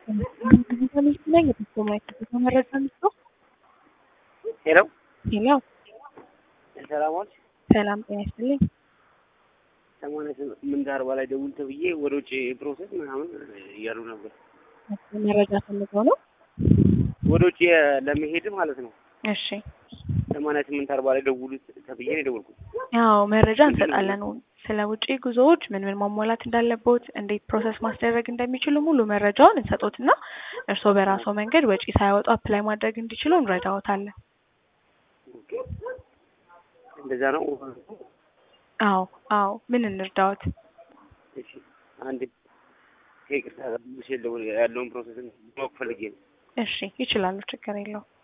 ነኝ የተሰማ መረጃ ምስሎ ሄሎ ሄሎ ሰላም ዋልሽ። ሰላም ጤና ይስጥልኝ። ሰማንያ ስምንት አርባ ላይ ደውል ተብዬ ወደ ውጭ ፕሮሰስ ምናምን እያሉ ነበር። መረጃ ፈልገው ነው። ወደ ውጭ ለመሄድ ማለት ነው። እሺ ሰማንያ ስምንት አርባ ላይ ደውሉ ተብዬ ነው የደወልኩት። ያው መረጃ እንሰጣለን። ስለ ውጪ ጉዞዎች ምን ምን ማሟላት እንዳለቦት፣ እንዴት ፕሮሰስ ማስደረግ እንደሚችሉ ሙሉ መረጃውን እንሰጦትና እርስዎ በራስዎ መንገድ ወጪ ሳያወጡ አፕላይ ማድረግ እንዲችሉ እንረዳዎታለን። እንደዛ ነው። አዎ አዎ። ምን እንርዳዎት? እሺ አንድ ከይቅርታ ጋር ብሼ ያለውን ፕሮሰስ ማወቅ ፈልጌ ነው። እሺ ይችላሉ፣ ችግር የለውም።